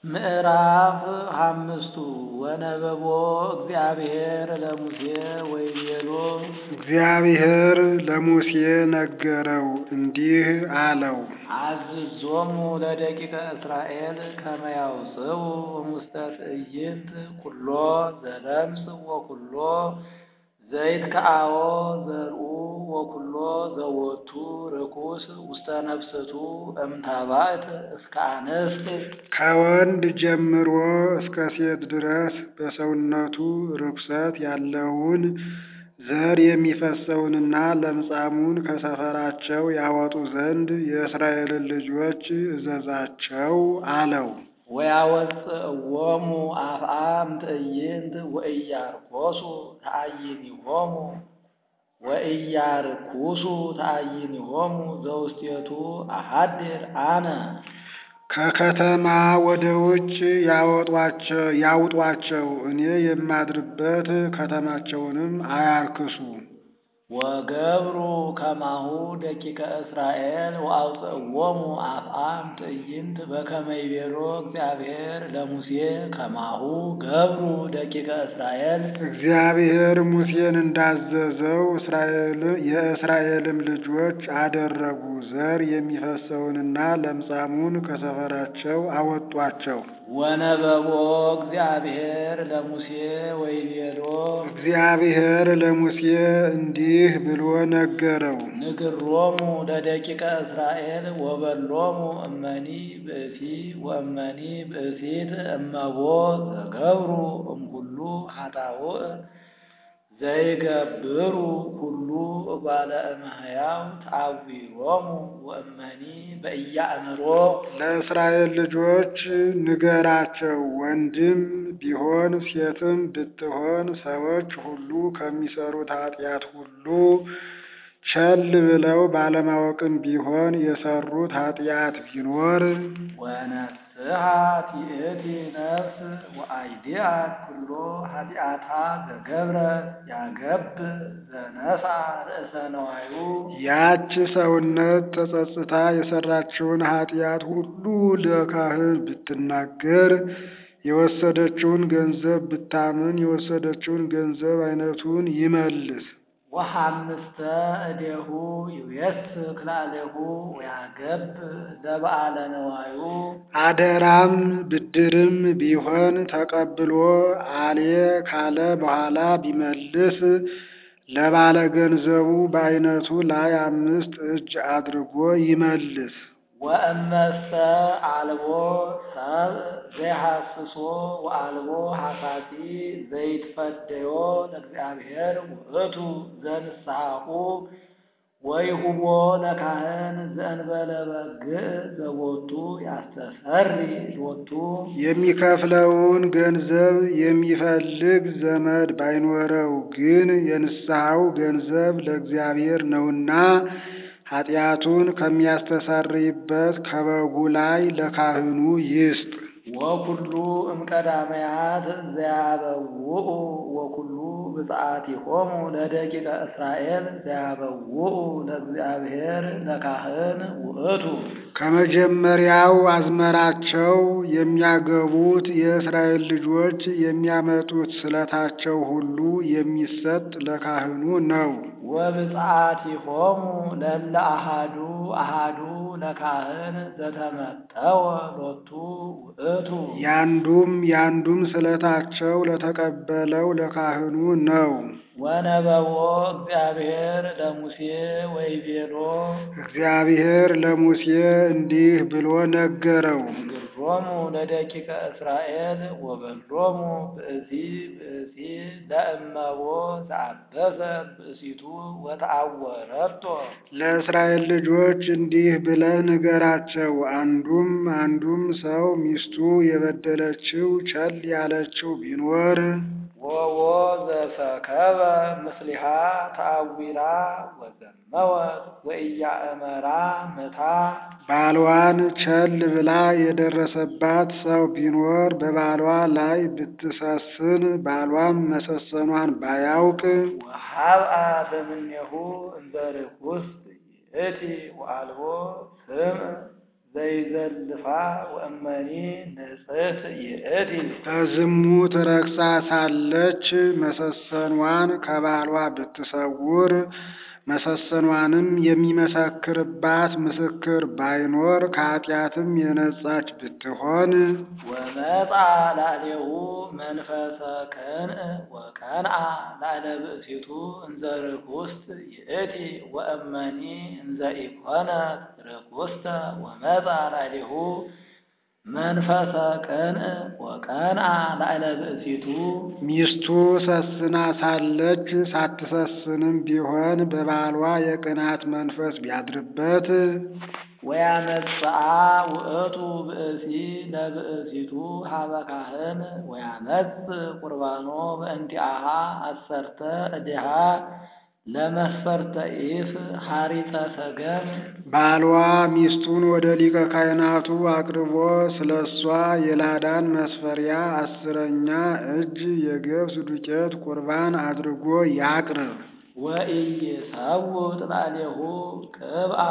ምዕራፍ አምስቱ ወነበቦ እግዚአብሔር ለሙሴ ወይቤሎ እግዚአብሔር ለሙሴ ነገረው እንዲህ አለው። አዝዞሙ ለደቂቀ እስራኤል ከመ ያውፅኡ እሙስተ ትዕይንት ኩሎ ዘለምጽ ወኩሎ ዘይትከአዎ ዘርኡ ወኩሎ ዘወቱ ርኩስ ውስተ ነፍስቱ እምታባእት እስከ አንስት ከወንድ ጀምሮ እስከ ሴት ድረስ በሰውነቱ ርኩሰት ያለውን ዘር የሚፈሰውንና ለምጻሙን ከሰፈራቸው ያወጡ ዘንድ የእስራኤልን ልጆች እዘዛቸው አለው። ወያወፅእዎሙ አፍአም ትዕይንት ወኢያርኮሱ ተአይኒሆሙ ወኢያርኩሱ ተአይኒሆሙ ዘውስቴቱ አሐድር አነ ከከተማ ወደ ውጭ ያውጧቸው፣ እኔ የማድርበት ከተማቸውንም አያርክሱ። ወገብሩ ከማሁ ደቂቀ እስራኤል ወአውፅእዎሙ አፍአም ትዕይንት በከመ ይቤሎ እግዚአብሔር ለሙሴ ከማሁ ገብሩ ደቂቀ እስራኤል እግዚአብሔር ሙሴን እንዳዘዘው የእስራኤልም ልጆች አደረጉ። ዘር የሚፈሰውንና ለምጻሙን ከሰፈራቸው አወጧቸው። ወነበቦ እግዚአብሔር ለሙሴ ወይቤሎ እግዚአብሔር ለሙሴ እንዲህ ብሎ ነገረው። ንግሮሙ ለደቂቀ እስራኤል ወበሎሙ እመኒ ብእሲ ወእመኒ ብእሲት እመቦ ዘገብሩ እምኩሉ ኃጣውእ ዘይገብሩ ኩሉ እጓለ እመሕያው ተአዊሮሙ ወእመኒ በኢያእምሮ ለእስራኤል ልጆች ንገራቸው፣ ወንድም ቢሆን ሴትም ብትሆን ሰዎች ሁሉ ከሚሰሩት ኃጢአት ሁሉ ቸል ብለው ባለማወቅም ቢሆን የሰሩት ኃጢአት ቢኖር ወነስሐ ትእቲ ነፍስ ወአይዲአት ኩሎ ኃጢአታ ዘገብረ ያገብ ዘነሳ ርእሰ ነዋዩ ያች ሰውነት ተጸጽታ የሰራችውን ኃጢአት ሁሉ ለካህን ብትናገር የወሰደችውን ገንዘብ ብታምን የወሰደችውን ገንዘብ አይነቱን ይመልስ። ወሐምስተ እዴሁ ይዌስክ ላለሁ ወያገብ ለበዓለ ነዋዩ አደራም ብድርም ቢሆን ተቀብሎ አሌ ካለ በኋላ ቢመልስ ለባለ ገንዘቡ በአይነቱ ላይ አምስት እጅ አድርጎ ይመልስ። ወእመሰ አልቦ ሰብ ዘይሐስሶ ወአልቦ ሐሳሲ ዘይትፈደዮ ለእግዚአብሔር ውእቱ ዘንስሐሁ ወይሁቦ ለካህን ዘእንበለ በግዕ ዘቦቱ ያስተሰሪ ሎቱ የሚከፍለውን ገንዘብ የሚፈልግ ዘመድ ባይኖረው ግን የንስሐው ገንዘብ ለእግዚአብሔር ነውና ኃጢአቱን ከሚያስተሰርይበት ከበጉ ላይ ለካህኑ ይስጥ። ወኩሉ እምቀዳመያት ዘያበውኡ ወኩሉ ብፅዓቲሆሙ ለደቂቀ እስራኤል ዘያበውኡ ለእግዚአብሔር ለካህን ውእቱ ከመጀመሪያው አዝመራቸው የሚያገቡት የእስራኤል ልጆች የሚያመጡት ስለታቸው ሁሉ የሚሰጥ ለካህኑ ነው። ወብፅዓቲሆሙ ለለ አሃዱ አሃዱ ለካህን ዘተመጠወ ሎቱ ውእቱ ያንዱም ያንዱም ስለታቸው ለተቀበለው ለካህኑ ነው። ወነበቦ እግዚአብሔር ለሙሴ ወይቤሎ እግዚአብሔር ለሙሴ እንዲህ ብሎ ነገረው። ንግሮሙ ለደቂቀ እስራኤል ወበሎሙ ብእሲ ብእሲ ለእመቦ ዘአበሰ ብእሲቱ ወተአወረቶ ለእስራኤል ልጆች እንዲህ ብለህ ንገራቸው። አንዱም አንዱም ሰው ሚስቱ የበደለችው ቸል ያለችው ቢኖር ወዎ ዘሰከበ ምስሊሃ ተአዊራ ወዘመወት ወኢያእመራ ምታ ባሏን ቸል ብላ የደረሰባት ሰው ቢኖር በባሏ ላይ ብትሰስን ባሏም መሰሰኗን ባያውቅ ወሀብአ በምኔሁ እንዘ ርኩስ ይእቲ ወአልቦ ስም ዘይዘልፋ ወእመኒ ንጽሕት ይእቲ በዝሙት ረክሳ ሳለች መሰሰኗን ከባሏ ብትሰውር መሰሰኗንም የሚመሰክርባት ምስክር ባይኖር ከኃጢአትም የነጻች ብትሆን ወመጻ ላዕሌሁ መንፈሰ ከንእ ወቀንአ ላዕለ ብእሲቱ እንዘ ርኩስት ይእቲ ወእመኒ እንዘ ኢኮነት ርኩስተ ወመጻ ላዕሌሁ መንፈሰ ከንእ ወቀንአ ላዕለ ብእሲቱ ሚስቱ ሰስና ሳለች ሳትሰስንም ቢሆን በባሏ የቅናት መንፈስ ቢያድርበት ወያመጽአ ውእቱ ብእሲ ለብእሲቱ ሀበ ካህን ወያመጽ ቁርባኖ በእንቲአሃ አሰርተ እዲሃ ለመስፈርተ ኢፍ ሐሪፀ ሰገም ባሏ ሚስቱን ወደ ሊቀ ካህናቱ አቅርቦ ስለ እሷ የላዳን መስፈሪያ አስረኛ እጅ የገብስ ዱቄት ቁርባን አድርጎ ያቅርብ። ወኢይሰውጥ ላዕሌሁ ቅብአ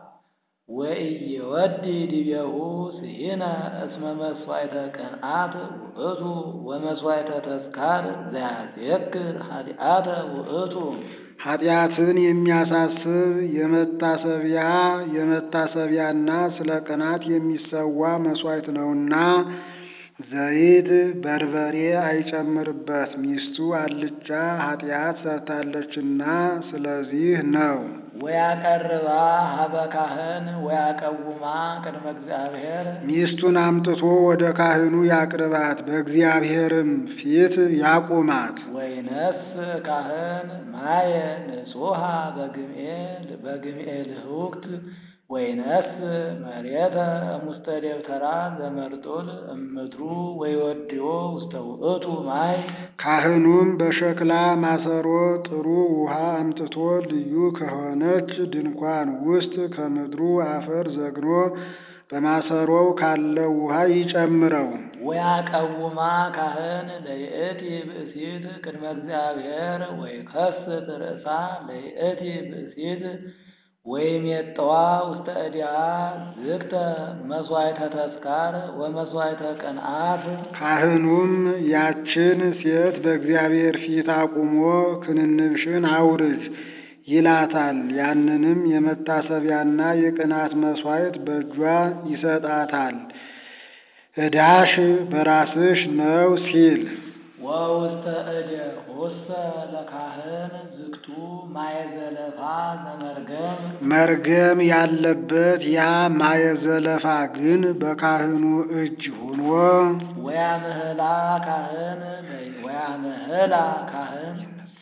ወኢይወዲ ዲቤሁ ስሂነ እስመ መስዋዕተ ቅንዓት ውእቱ ወመስዋዕተ ተስካር ዘያዜክር ኃጢአተ ውእቱ ኃጢአትን የሚያሳስብ የመታሰቢያ የመታሰቢያና ስለ ቅናት የሚሰዋ መሥዋዕት ነውና ዘይት በርበሬ አይጨምርበት፣ ሚስቱ አልጫ ኃጢአት ሰርታለችና ስለዚህ ነው። ወያቀርባ ሀበ ካህን ወያቀውማ ቅድመ እግዚአብሔር ሚስቱን አምጥቶ ወደ ካህኑ ያቅርባት፣ በእግዚአብሔርም ፊት ያቁማት። ወይነስ ካህን ማየ ንጹሃ በግምኤል በግምኤል ህውክት ወይነስ መሬተ እሙስተ ደብተራ ዘመርጡል እምድሩ ወይወድዮ ውስተ ውእቱ ማይ ካህኑም በሸክላ ማሰሮ ጥሩ ውሃ አምጥቶ ልዩ ከሆነች ድንኳን ውስጥ ከምድሩ አፈር ዘግኖ በማሰሮው ካለው ውሃ ይጨምረው። ወያቀውማ ካህን ለይእቲ ብእሲት ቅድመ እግዚአብሔር ወይከስት ርእሳ ለይእቲ ብእሲት ወይሜጠዋ ውስተ እዲያ ዝግተ መስዋዕተ ተስካር ወመስዋዕተ ቅንዓት ካህኑም ያችን ሴት በእግዚአብሔር ፊት አቁሞ ክንንብሽን አውርጅ ይላታል። ያንንም የመታሰቢያና የቅናት መስዋዕት በእጇ ይሰጣታል። ዕዳሽ በራስሽ ነው ሲል ወውስተ እደ ሆሰ ለካህን ዝግቱ ማየዘለፋ ዘመርገም መርገም ያለበት ያ ማየዘለፋ ግን በካህኑ እጅ ሆኖ ወያምህላ ካህን ወያምህላ ካህን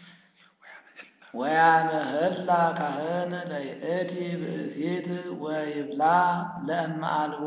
ወያምህላ ካህን ለይእቲ ብእሲት ወይብላ ለእመ አልቦ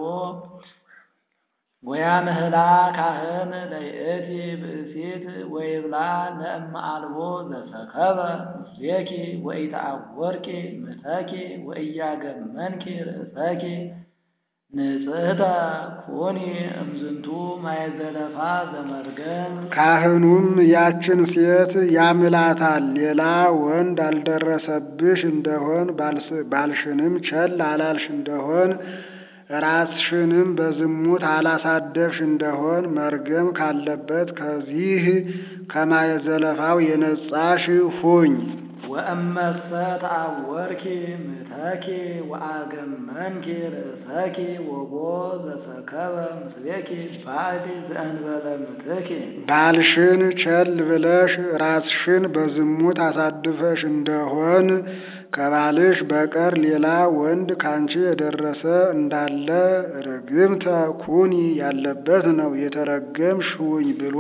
ወያምህላ ካህን ለይእቲ ብእሲት ወይብላ ለእመ አልቦ ዘሰከበ ምስሌኪ ወኢተአወርቂ ምተኪ ወኢያገመንኪ ርእሰኪ ንጽሕተ ኩኒ እምዝንቱ ማየዘለፋ ዘመርገም ካህኑም ያችን ሴት ያምላታል። ሌላ ወንድ አልደረሰብሽ እንደሆን ባልሽንም ቸል አላልሽ እንደሆን ራስሽንም በዝሙት አላሳደፍሽ እንደሆን መርገም ካለበት ከዚህ ከማየዘለፋው የነጻሽ ሁኝ። ወእመሰ ተአወርኪ ምተኪ ወአገመንኪ ርእሰኪ ወቦ ዘሰከበ ምስሌኪ ባዕድ ዘእንበለ ምትኪ ባልሽን ቸል ብለሽ ራስሽን በዝሙት አሳድፈሽ እንደሆን ከባልሽ በቀር ሌላ ወንድ ካንቺ የደረሰ እንዳለ ርግምተ ኩኒ ያለበት ነው የተረገምሽ ሁኝ ብሎ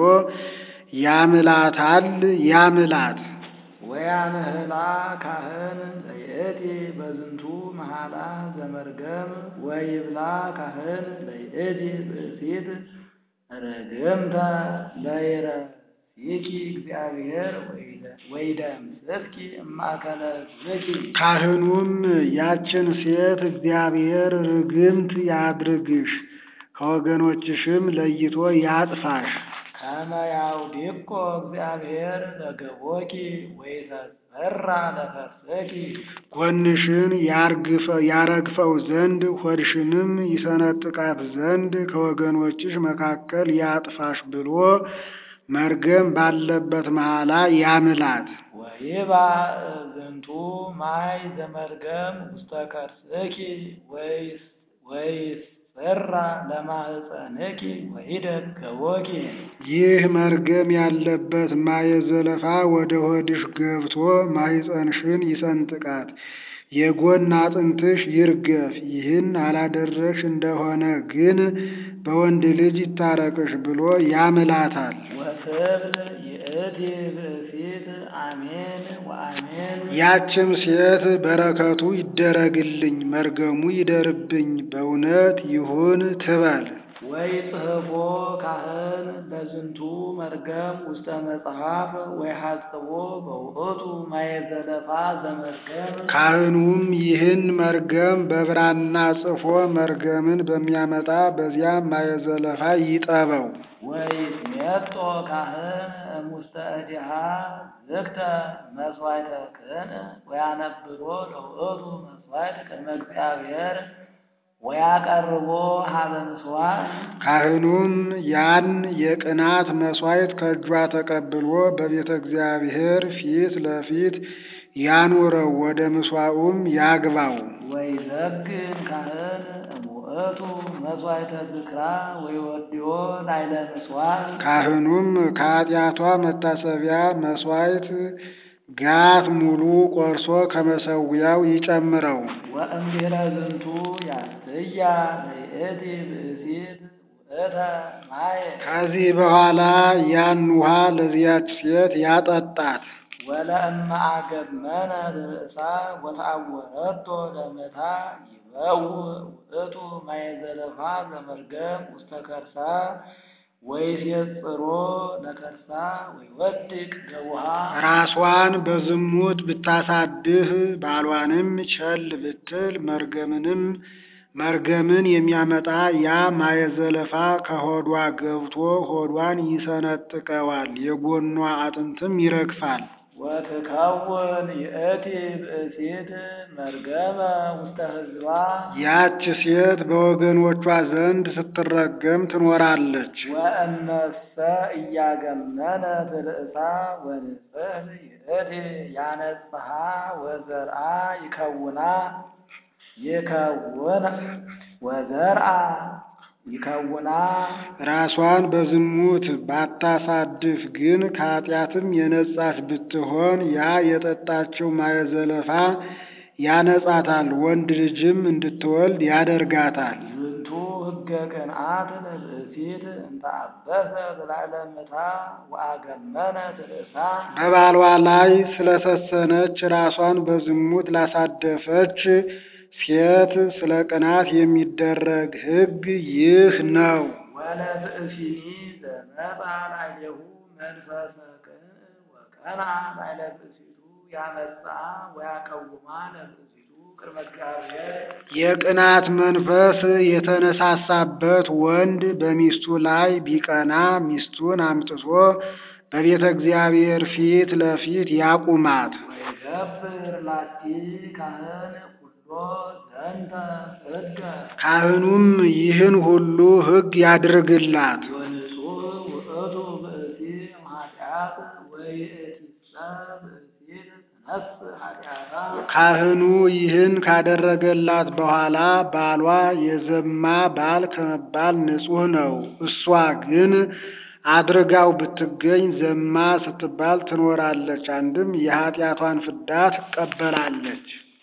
ያምላታል ያምላት። ወያምህላ ካህን ለይእቲ በዝንቱ መሃላ ዘመርገም ወይብላ ካህን ለይእቲ ብእሲት ርግምተ ለይረሲኪ እግዚአብሔር ወይደምስስኪ እማእከለ ሕዝብኪ ካህኑም ያችን ሴት እግዚአብሔር ርግምት ያድርግሽ ከወገኖችሽም ለይቶ ያጥፋሽ። ከመ ያውዲቆ እግዚአብሔር ለገቦኪ ወይተሰራ ለከርሰኪ ጎንሽን ያርግፈ- ያረግፈው ዘንድ ሆድሽንም ይሰነጥቃት ዘንድ ከወገኖችሽ መካከል ያጥፋሽ ብሎ መርገም ባለበት መሐላ ያምላት። ወይባ ዝንቱ ማይ ዘመርገም ውስተ ከርስኪ ወይስ- ወይሰራ ለማህፀንኪ ወይደግ ገቦኪ ይህ መርገም ያለበት ማየ ዘለፋ ወደ ሆድሽ ገብቶ ማኅፀንሽን ይሰንጥቃት፣ የጎን አጥንትሽ ይርገፍ። ይህን አላደረግሽ እንደሆነ ግን በወንድ ልጅ ይታረቅሽ ብሎ ያምላታል። ወትብል ይእቲ ብእሲት አሜን ወአሜን ያችም ሴት በረከቱ ይደረግልኝ፣ መርገሙ ይደርብኝ፣ በእውነት ይሁን ትበል። ወይ ጽሕፎ ካህን ለዝንቱ መርገም ውስተ መጽሐፍ ወይ ሐጽቦ በውእቱ ማየ ዘለፋ ዘመርገም ካህኑም ይህን መርገም በብራና ጽፎ መርገምን በሚያመጣ በዚያ ማየ ዘለፋ ይጠበው። ወይ ሜጦ ካህን እሙስተ እዲሃ ዝግተ መስዋዕተ ክህን ወያነብሮ ለውእቱ መስዋዕት ቅድመ እግዚአብሔር ወያቀርቦ ሀበ ምስዋዕ ካህኑም ያን የቅናት መሥዋዕት ከእጇ ተቀብሎ በቤተ እግዚአብሔር ፊት ለፊት ያኑረው፣ ወደ ምሥዋዑም ያግባው። ወይ ዘግን ካህን እሙእቱ መስዋዕተ ዝክራ ወይ ወዲዮ ላይለ ምስዋዕ ካህኑም ከኃጢአቷ መታሰቢያ መሥዋዕት ጋት ሙሉ ቆርሶ ከመሠዊያው ይጨምረው። ወእምድኅረ ዝንቱ ያስተያ ለይእቲ ብእሲት ውእተ ማየ ከዚህ በኋላ ያን ውሃ ለዚያች ሴት ያጠጣት። ወለእመ አገመነ ርእሳ ወተአወረቶ ለመታ ይበው ውእቱ ማየ ዘለፋ ዘመርገም ውስተ ከርሳ ወይሴጽሮ ለከርሳ ወይወድቅ ገቡሃ ራሷን በዝሙት ብታሳድፍ ባሏንም ቸል ብትል መርገምንም መርገምን የሚያመጣ ያ ማየ ዘለፋ ከሆዷ ገብቶ ሆዷን ይሰነጥቀዋል፣ የጎኗ አጥንትም ይረግፋል። ወትከውን ይእቲ ብእሲት መርገመ ውስተ ሕዝባ ያች ሴት በወገኖቿ ዘንድ ስትረገም ትኖራለች። ወእነሰ እያገመነት ርእሳ ወንጽሕት ይእቲ ያነጽሐ ወዘርአ ይከውና ይከውና ወዘርአ ይከውና ራሷን በዝሙት ባታሳድፍ ግን ከኃጢአትም የነጻች ብትሆን ያ የጠጣችው ማየ ዘለፋ ያነጻታል፣ ወንድ ልጅም እንድትወልድ ያደርጋታል። ዝንቱ ሕገ ቅንዓት ለብእሲት እንተ አበሰት ላዕለ ምታ ወአገመነት ርእሳ በባሏ ላይ ስለሰሰነች ራሷን በዝሙት ላሳደፈች ሴት ስለ ቅናት የሚደረግ ሕግ ይህ ነው። ወለብእሲኒ ዘመጣ ላዕሌሁ መንፈሰ ቅን ወቀና ላዕለ ብእሲቱ ያመጽአ ወያቀውማ ለብእሲቱ ቅድመ እግዚአብሔር የቅናት መንፈስ የተነሳሳበት ወንድ በሚስቱ ላይ ቢቀና ሚስቱን አምጥቶ በቤተ እግዚአብሔር ፊት ለፊት ያቁማት። ወይገብር ላቲ ካህን ኩሎ ዘንተ ሕገ ካህኑም ይህን ሁሉ ሕግ ያድርግላት። ወንጹሕ ውእቱ ብእሲ ኃጢአት ወይእቲሰ ብእሲት ትነስእ ኃጢአታ ካህኑ ይህን ካደረገላት በኋላ ባሏ የዘማ ባል ከመባል ንጹሕ ነው። እሷ ግን አድርጋው ብትገኝ ዘማ ስትባል ትኖራለች። አንድም የኃጢአቷን ፍዳ ትቀበላለች።